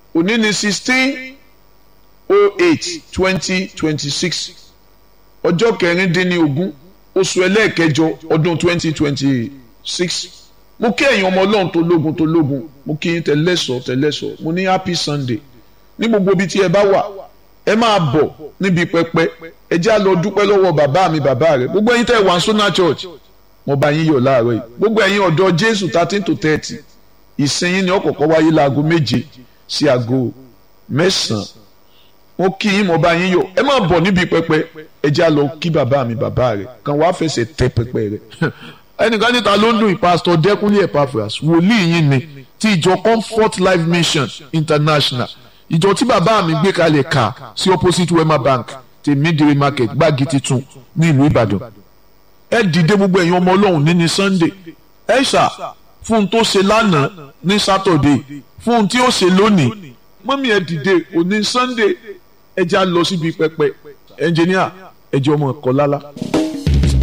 òní ní sixteen oh eight twenty twenty six ọjọ́ kẹrìndínlógún oṣù ẹlẹ́ẹ̀kẹjọ ọdún twenty twenty six mo kí ẹ̀yin ọmọ ọlọ́run tó lógun tó lógun mo kí yín tẹ̀lẹ́sọ̀ tẹ̀lẹ́sọ̀ mo ní happy sunday ní gbogbo ibi tí ẹ bá wà ẹ máa bọ̀ níbi pẹpẹ ẹ já lọ dúpẹ́ lọ́wọ́ bàbá mi bàbá rẹ gbogbo ẹ̀yin tẹ́ wà sọ́nà church mo bá yín yọ̀ láàárọ̀ yìí gbogbo ẹ̀yin ọ̀dọ́ jésù thirteen to thirty ìsinyìí ni ọ̀kọ̀ọ̀kan wáyé láago méje sí aago mẹ́sàn-án mo kí yín mo bá yín yọ̀ ẹ máa bọ̀ níbi pẹpẹ ẹ já lọ kí bàbá mi bàbá rẹ kan wàá fẹsẹ̀ tẹ pẹpẹ rẹ ẹnìkan níta ló ń dùn ìpásítọ̀ dẹ́kunlé epaphras wòlíì yín ni ti ìjọ comfort life mission international ìjọ tí bàbá mi gbé kalẹ̀ kà sí opposite wema bank tèmídìrí market gbági titun ní ìlú ìbàdàn ẹ dìde gbogbo ẹ̀yin ọmọ ọlọ́run ní ní sunday ẹ ṣà fún un tó ṣe lánàá ní saturday fún un tí ó ṣe lónìí mọ́mí ẹ dìde òní sunday ẹ já lọ síbi pẹpẹ ẹnjìníà ẹ jẹ́ ọmọ ẹ̀kọ́ lálá.